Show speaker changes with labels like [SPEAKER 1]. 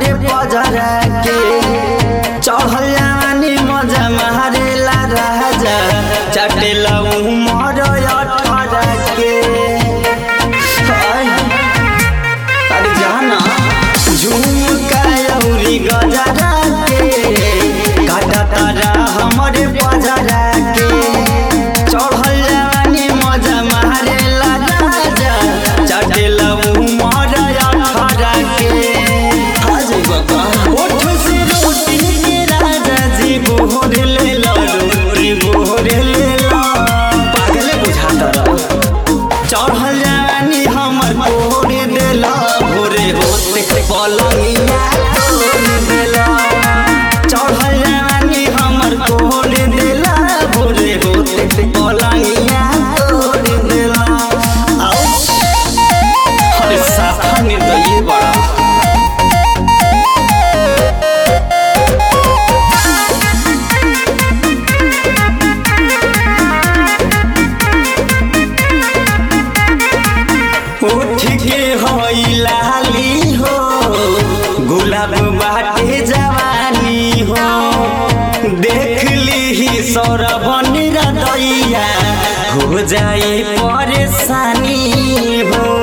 [SPEAKER 1] हमरे बजरा के चढ़ल जवानी मजा मारेला राजा चटेला उमर अठारह के हाय, अरे जाना झुमका अउरी गजरा के काटा तारा हमरे बजरा के चढ़ल जवानी मजा मारेला राजा चटेला उमर अठारह के हाजी बाबा ओठ से रोटी के राजा जी बोहर ले लो रे बोहर ले लो पागल बुझाता रहा चढ़ल जवानी हमर कोरे देला भोरे होते पलंगिया तोड़ देला चढ़ल जवानी हमर कोरे देला भोरे होते पलंगिया तोड़ देला आओ अरे साफा निर्दयी बड़ा उठ के होई लाली हो गुलाब बाटे जवानी हो देख ली सौरभन रदैया हो जाए परेशानी हो